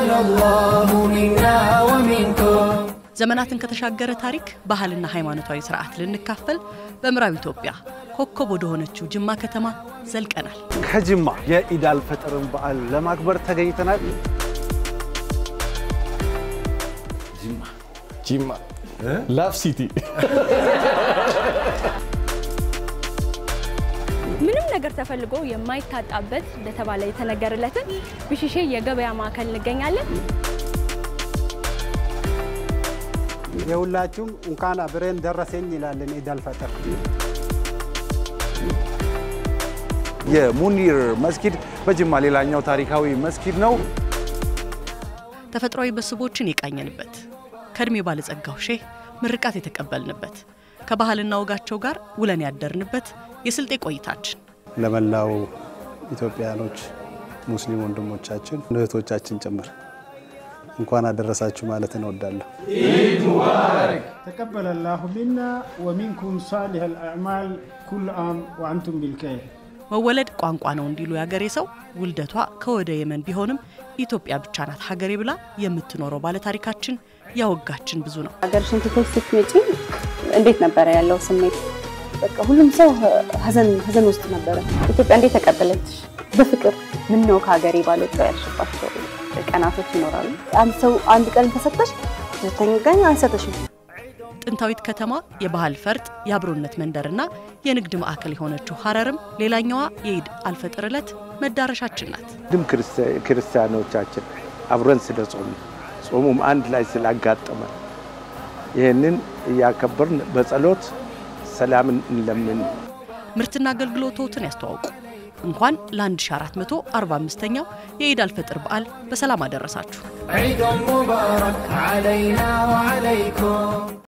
تقبل الله منا ومنكم ዘመናትን ከተሻገረ ታሪክ ባህልና ሃይማኖታዊ ስርዓት ልንካፈል በምዕራብ ኢትዮጵያ ኮከብ ወደ ሆነችው ጅማ ከተማ ዘልቀናል። ከጅማ የኢድ አልፈጥርን በዓል ለማክበር ተገኝተናል። ጂማ ላፍ ሲቲ ምንም ነገር ተፈልጎ የማይታጣበት እንደተባለ የተነገረለትን ብሽሼ የገበያ ማዕከል እንገኛለን። የሁላችሁም እንኳን አብረን ደረሰኝ ይላለን ኢድ አልፈጥር። የሙኒር መስጊድ በጅማ ሌላኛው ታሪካዊ መስጊድ ነው። ተፈጥሯዊ መስህቦችን የቃኘንበት ከእድሜ ባለጸጋው ሼህ ምርቃት የተቀበልንበት ከባህልና ወጋቸው ጋር ውለን ያደርንበት የስልጤ ቆይታችን ለመላው ኢትዮጵያኖች ሙስሊም ወንድሞቻችን እህቶቻችን ጭምር እንኳን አደረሳችሁ ማለት እንወዳለሁ። تقبل الله منا ومنكم صالح الأعمال كل عام وأنتم بالخير መወለድ ቋንቋ ነው እንዲሉ ያገሬ ሰው ውልደቷ ከወደ የመን ቢሆንም ኢትዮጵያ ብቻ ናት ሀገሬ ብላ የምትኖረው ባለታሪካችን ያወጋችን ብዙ ነው። ሀገርሽን ትተሽ ስትመጪ እንዴት ነበረ ያለው ስሜት? በቃ ሁሉም ሰው ሀዘን ሀዘን ውስጥ ነበረ። ኢትዮጵያ እንዴት ተቀበለችሽ? በፍቅር ምን ነው ከሀገሬ ባልወጣው ያልሽባቸው ቀናቶች ይኖራሉ። አንድ ሰው አንድ ቀን ተሰጠሽ፣ ሁለተኛ ቀን አይሰጥሽም። ጥንታዊት ከተማ የባህል ፈርጥ፣ የአብሮነት መንደርና የንግድ ማዕከል የሆነችው ሀረርም ሌላኛዋ የኢድ አልፈጥር ዕለት መዳረሻችን ናት። ድም ክርስቲያኖቻችን አብረን ስለ ጾሙ ጾሙም አንድ ላይ ስላጋጠመ ይህንን እያከበርን በጸሎት ሰላምን እንለምን። ምርትና አገልግሎቶትን ያስተዋውቁ። እንኳን ለ1445ኛው የኢድ አልፈጥር በዓል በሰላም አደረሳችሁ። عيد مبارك علينا وعليكم